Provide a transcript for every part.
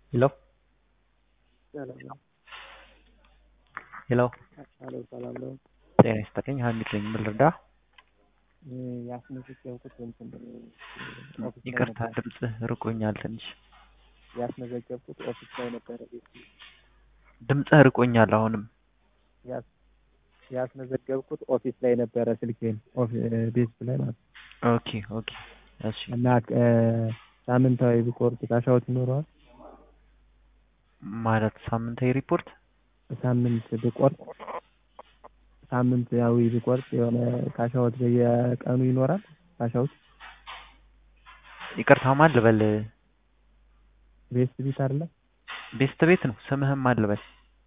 ሄሎ ሄሎ ሄሎ ሰላም ነው። ጤና ይስጥልኝ ሀሚድ ነኝ ምን ልርዳ ያስመዘገብኩት እንትን ኦፊስ ላይ ይቅርታ ነበረ። ድምፅህ ርቆኛል ትንሽ ያስመዘገብኩት ኦፊስ ላይ ነበረ። ቤት ድምፅህ ርቆኛል አሁንም ያስ- ያስመዘገብኩት ኦፊስ ላይ ነበረ ስልኬን ኦፊ- ቤት ላይ ማለት ነው። ኦኬ ኦኬ እሺ እና እ፣ ሳምንታዊ ሪፖርት ካሻዎት ይኖረዋል። ማለት ሳምንታዊ ሪፖርት ሳምንት ብቆርጥ ሳምንታዊ ብቆርጥ የሆነ ካሻዎት በየቀኑ ይኖራል። ካሻዎት ይቅርታ ማን ልበል ቤት ቤት አይደለ? ቤስት ቤት ነው ስምህም ማን ልበል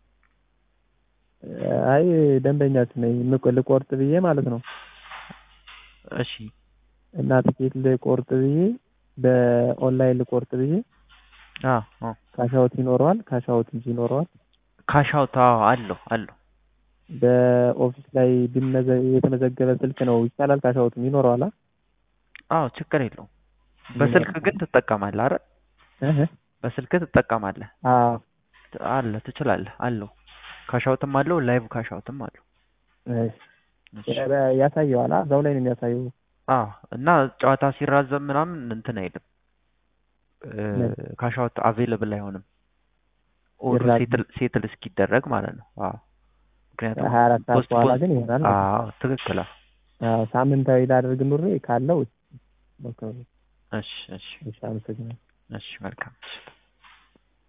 አይ ደንበኛችሁ ነኝ ምቆ- ልቆርጥ ብዬ ማለት ነው። እሺ እና ትኬት ልቆርጥ ብዬ በኦንላይን ልቆርጥ ብዬ አ አ ካሻውት ይኖረዋል። ካሻውት እንጂ ይኖረዋል። ካሻውት አዎ አለው አለው በኦፊስ ላይ ቢመዘ- የተመዘገበ ስልክ ነው ይቻላል። ካሻውትም ይኖረዋል። አ? አዎ ችግር የለውም በስልክ ግን ትጠቀማለህ አረ እህ በስልክ ትጠቀማለህ አዎ ት- አለ ትችላለህ አለው ካሻውትም አለው ላይቭ ካሻውትም አለው እሺ። እሺ ያ- ያሳየዋል። አ? እዛው ላይ ነው የሚያሳየው። አዎ እና ጨዋታ ሲራዘም ምናምን እንትን አይልም ምን? ካሻውት አቬይለብል አይሆንም ኦር ሲራዘም? ሴትል ሴትል እስኪደረግ ማለት ነው አዎ ምክንያቱም ሀያ አራት ሰዓት ፖስት በኋላ ፖን ግን ይሆናል ማለት ነው። አዎ ትክክል አዎ አዎ ሳምንታዊ ላደርግ ኑሬ ካለው ሞክሩ። እሺ እሺ እሺ አመሰግናለሁ። እሺ መልካም